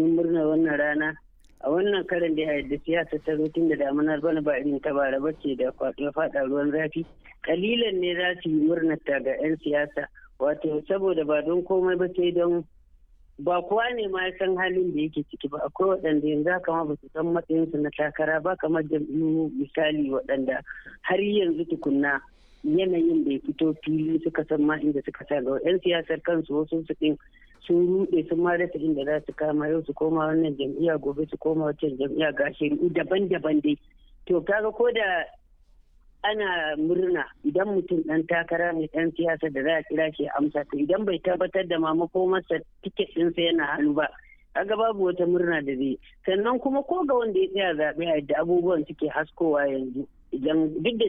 domin murnar wannan rana a wannan karin da da siyasa ta zo tun da damunar bana ba irin ta bara bace da kwaɗo faɗa ruwan zafi kalilan ne za su yi murnar ta ga 'yan siyasa wato saboda ba don komai ba sai don ba kowa ne ma san halin da yake ciki ba akwai waɗanda yanzu haka ma ba su san matsayinsu na takara ba kamar jam'iyyu misali waɗanda har yanzu tukunna yanayin bai fito fili suka san ma inda suka sa ga 'yan siyasar kansu wasu su ɗin sun ruɗe sun ma rasa inda za su kama yau su koma wannan jam'iyya gobe su koma wancan jam'iyya ga shari'u daban-daban dai to kaga ko da ana murna idan mutum ɗan takara mai ɗan siyasa da za a kira shi amsa to idan bai tabbatar da mamako masa tiket ɗinsa yana hannu ba kaga babu wata murna da zai sannan kuma ko ga wanda ya tsaya zaɓe a yadda abubuwan suke haskowa yanzu idan duk da